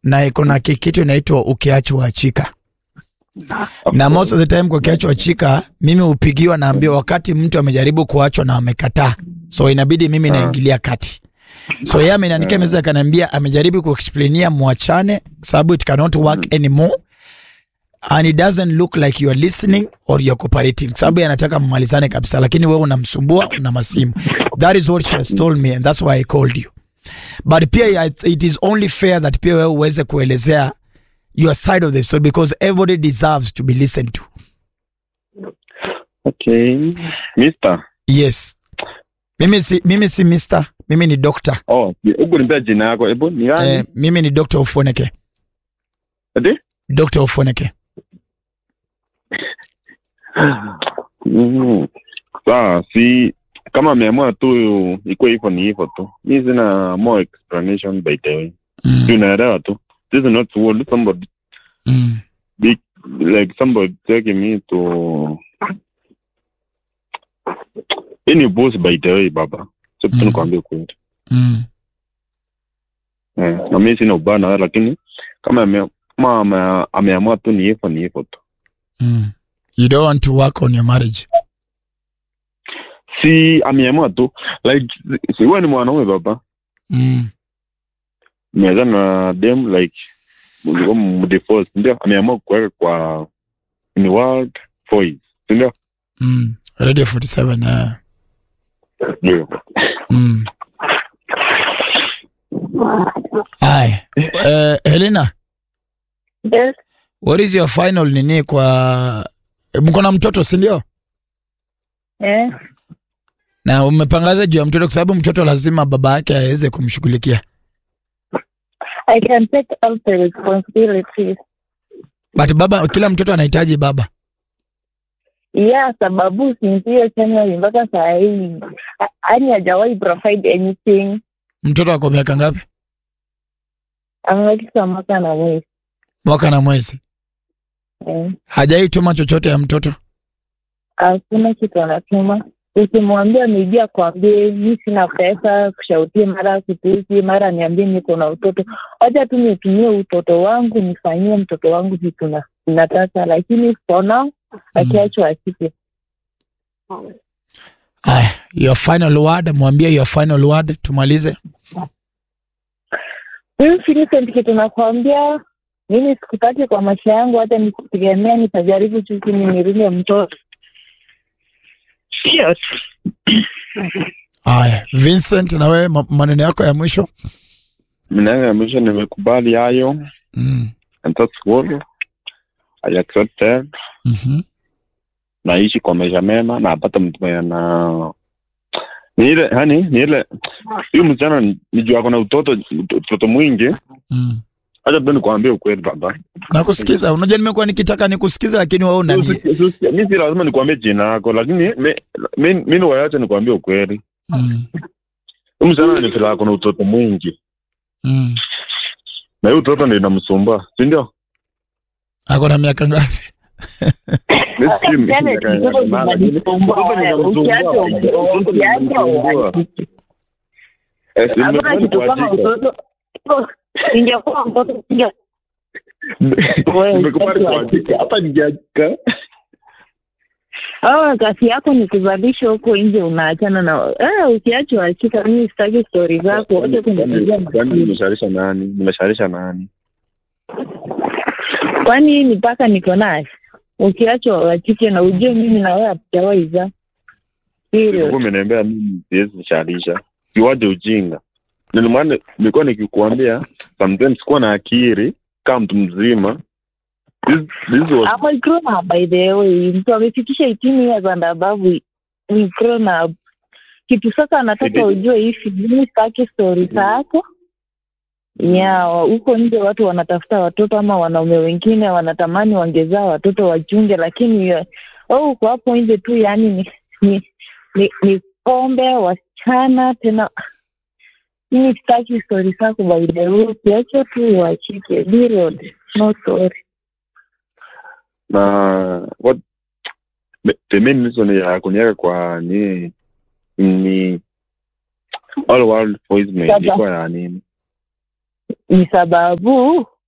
na iko na ki- kitu inaitwa ukiachwa achika na most of the time kwa ukiachwa achika mimi hupigiwa naambiwa wakati mtu amejaribu kuachwa na amekataa so inabidi mimi naingilia kati so yeye ameniandikia message akaniambia amejaribu kuexplainia mwachane sababu it cannot work anymore and it doesn't look like you are listening or you're cooperating sababu anataka mmalizane kabisa lakini wewe unamsumbua una masimu that is what she has told me and that's why i called you but pia I- it is only fair that pia wewe uweze kuelezea your side of the story because everybody deserves to be listened to Okay. Mister. yes mimi si, mimi si mister mimi ni doctor Oh, huku nimpea jina yako. Hebu ni eh, gani? mimi ni Dr. Ufoneke Ati? Dr. Ufoneke Mm. Sawa, si kama ameamua tu ikuwe hivyo ni hivyo tu. Mi sina more explanation by the way. mm. Tunaelewa tu. This is not world somebody mm. big like somebody taking me to any boss by the way baba. So Mm. tu nikwambie kweli. mm. Eh, na mimi sina ubaya na wewe lakini kama ame- kama ame- ameamua tu ni hivyo ni hivyo tu. mm. you don't want to work on your marriage Si ameamua tu like si wewe ni mwanaume baba. mm. Mmeanza na dem like mlikuwa mdivorce ndio ameamua kuweka kwa in world voice ndio Mm. radio 47 uh. ndio mm. Hi. Uh, Helena Yes. what is your final nini kwa mko na mtoto si ndio Eh. na umepangaza juu ya mtoto kwa sababu mtoto lazima baba yake aweze kumshughulikia I can take all the responsibilities. but baba kila mtoto anahitaji baba Yeah, sababu sinzio chanya mpaka saa hii ani hajawahi provide anything. mtoto ako miaka ngapi Amefikisha mwaka na mwezi. mwaka na mwezi Eh. hajaituma chochote ya mtoto Hakuna kitu anatuma. Ukimwambia amejia kwambie mi sina pesa, kushautie mara kutusi, mara niambie niko na utoto. Wacha tu nitumie utoto wangu nifanyie mtoto wangu vitu na- nataka, lakini for now akiachwa asike. Aya, your final word mwambie your final word tumalize Mimi Vincent, kitu nakwambia mimi sikutaki kwa maisha yangu, hata nikitegemea nitajaribu tu chini nirinde mtoto. Sio Aya, Vincent na wewe ma- maneno yako ya mwisho mimi ya mwisho nimekubali hayo mm. and that's all I accepted mm-hmm. naishi kwa maisha mema na apata mtu mwenye ana ni ile yani ni ile huyu msichana ni- ni juu ako na utoto utoto mwingi mm. acha tu nikwambie ukweli baba nakusikiza unajua nimekuwa nikitaka nikusikiza lakini wewe unani mi si lazima nikwambie jina yako lakini mi- mi mi ni wayache nikwambie ukweli mm. huyu msichana ni vile ako na utoto mwingi mm. na hiyo utoto ndio inamsumbua si ndio ako na miaka ngapi Mi sijui mi- Yaani miaka mtoto yake nane, lakini zinanisumbua, utoto ndio inamsumbua. ukiacha- Utoto ndio ukiacha inamsumbua. uhakiki. Eh, si Hakuna nimekubali kitu kama kuachika. utoto. Ingekuwa mtoto singe Nimekubali kuachika. hapa nikiachika Oh, kazi yako ni kuzalisha huko nje, unaachana na eh, ukiachwa achika. Mimi sitaki stori zako, wote kunipigia Kwani nimesharisha nani nimesharisha nani kwani hii mipaka niko naye. Ukiachwa wachike na ujue mimi na wewe hatujawahi zaa. Serious. ulikuwa umeniambia mimi siwezi nisharisha siwaje ujinga ndio maana nilikuwa nikikuambia sometimes kuwa na akili kama mtu mzima this, this was I'm a grown up by the way. Mtu amefikisha 18 years and above ni grown up. Kitu sasa nataka It is- ujue hivi, mimi sitaki stori zako. Yeah, huko nje watu wanatafuta watoto ama wanaume wengine wanatamani wangezaa watoto wachunge, lakini eh, wewe uko hapo nje tu, yani ni ni, ni, ni pombe wasichana tena. Mimi sitaki stori zako by the way, ukiacha tu uachike. Be real, no story. na what the- the main reason ya kuniweka kwa ni ni all world voicemail Sasa. ilikuwa ya nini ni sababu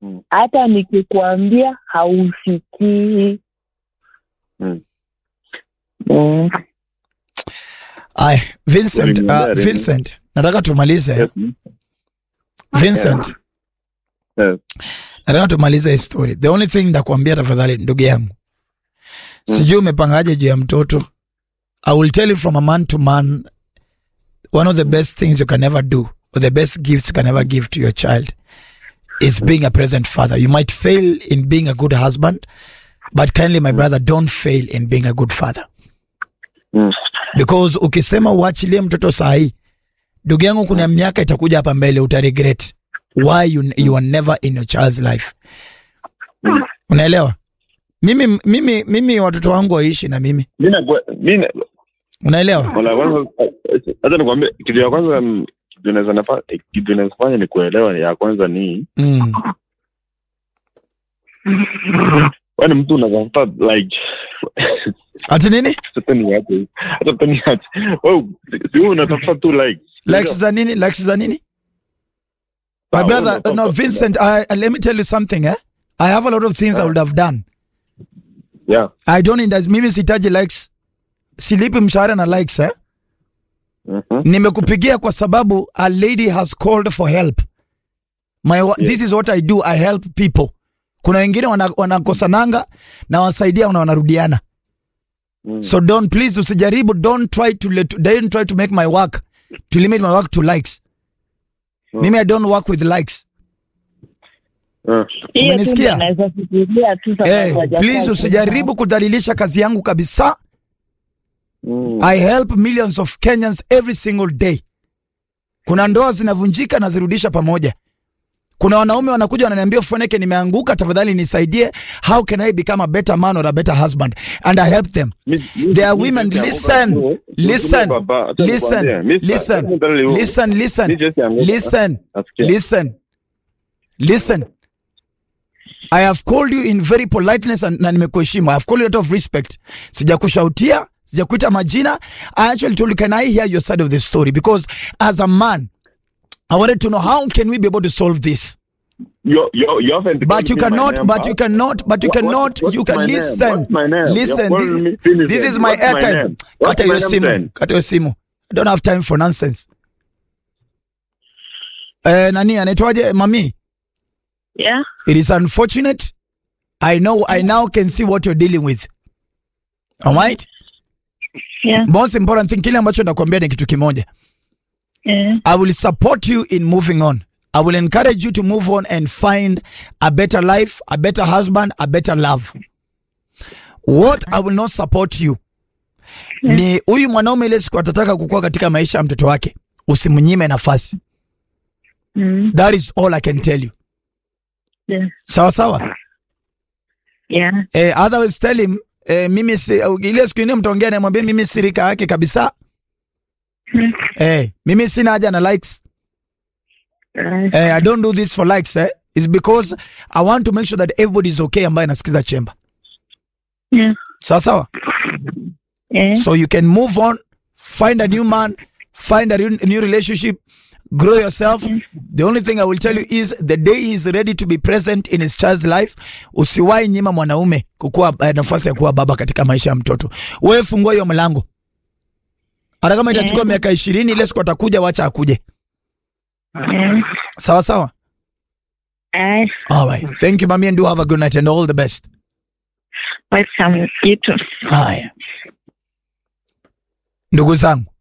Mm. hata nikikwambia hausikii Mm. Mm. Ay, Vincent, Uliniambia uh, nini? Vincent, nataka tumalize. Yes. Vincent, Yes. nataka tumalize hii story. The only thing ndakuambia tafadhali, ndugu yangu, sijui umepangaje juu ya mtoto. I will tell you from a man to man, one of the best things you can ever do, or the best gifts you can ever give to your child, is being a present father. You might fail in being a good husband, but kindly, my brother, don't fail in being a good father. Mm. because ukisema uachilie mtoto sahi, ndugu yangu, kuna miaka itakuja hapa mbele uta regret why you, you are never in your child's life. Unaelewa? Mimi, mimi, mimi watoto wangu waishi na mimi, Mimi na mimi unaelewa? Wala kwanza hata nikwambie kitu ya kwanza mm, kitu naweza nafa kitu naweza fanya ni kuelewa ya kwanza ni Mm. wewe ni mtu unatafuta like Ati nini? hata ni aje hata ni aje wewe si wewe unatafuta tu like Likes za nini? Likes za nini? My Sawa, brother, unatafuta- no, Vincent, I, let me tell you something, eh? I have a lot of things I would have done. yeah I don't need, mimi sitaji likes. Silipi mshahara na likes, eh? mhm nimekupigia kwa sababu a lady has called for help My, wa- this is what I do I help people kuna wengine wana- wanakosananga na wasaidia na wanarudiana Mm. so don't please usijaribu don't try to let, don't try to make my work to limit my work to likes Mm. mimi I don't work with likes Ah. hiyo tu Umenisikia? ndio naweza fikiria tu sababu hey, hajafaa please kuwa. usijaribu kudhalilisha kazi yangu kabisa Mm. I help millions of Kenyans every single day. Kuna ndoa zinavunjika na zirudisha pamoja. Kuna wanaume wanakuja wananiambia Foneke, nimeanguka, tafadhali nisaidie. How can I become a better man or a better husband? And I help them. Mi- mi- There are mi- women, mi- listen, mi- listen, baba, acha listen, nikwambie, mi- listen, acha nikwambie, Listen, mi listen, just yangu- listen, nasikia. listen, listen. I have called you in very politeness and, na nimekuheshimu. I have called you out of respect. Sijakushautia, sijakuita majina. I actually told you, can I hear your side of the story? Because as a man, I wanted to know how can we be able to solve this? You- you- you haven't But you called me my cannot, name, but huh? you cannot, but you What- what- cannot, what's you can my name? listen, What's my name? listen. You're calling me- finish This it. is my What's my airtime. name? What's Kata my hiyo name simu, then? kata hiyo simu. I don't have time for nonsense. Eh, nani anaitwaje mami? yeah It is unfortunate. I know, I now can see what you're dealing with. All right? yeah Most important thing, kile ambacho nakwambia ni kitu kimoja. yeah I will support you in moving on. I will encourage you to move on and find a better life, a better husband, a better love. What I will not support you ni huyu mwanaume ile siku atataka kukua katika maisha ya mtoto wake, usimnyime nafasi. mm. That is all I can tell you. yeah Sawa sawa. yeah Eh, otherwise tell him eh, mimi si, ile siku ingine mtaongea na mwambie mimi si rika yake kabisa. Mm. Eh, mimi sina haja na likes. Right. Eh, I don't do this for likes eh. It's because I want to make sure that everybody is okay ambaye anasikiza chemba. yeah Sawa sawa. yeah So you can move on, find a new man, find a new new relationship, grow yourself. The only thing I will tell you is the day he is ready to be present in his child's life, usiwahi nyima mwanaume kukua eh, nafasi ya kuwa baba katika maisha ya mtoto. Wewe fungua hiyo mlango. Hata kama itachukua Yeah. miaka ishirini ile siku atakuja, wacha akuje. yeah Sawa sawa. I All right. Thank you mami and do have a good night and all the best. welcome you too Haya, ndugu zangu,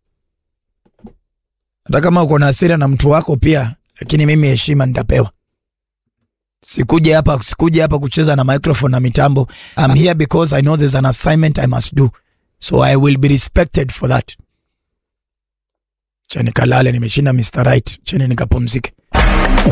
hata kama uko na hasira na mtu wako pia, lakini mimi heshima nitapewa. Sikuje hapa, sikuje hapa kucheza na microphone na mitambo. I'm here because I know there's an assignment I must do, so I will be respected for that. Cheni kalale, nimeshinda Mr. Right. Cheni nikapumzike.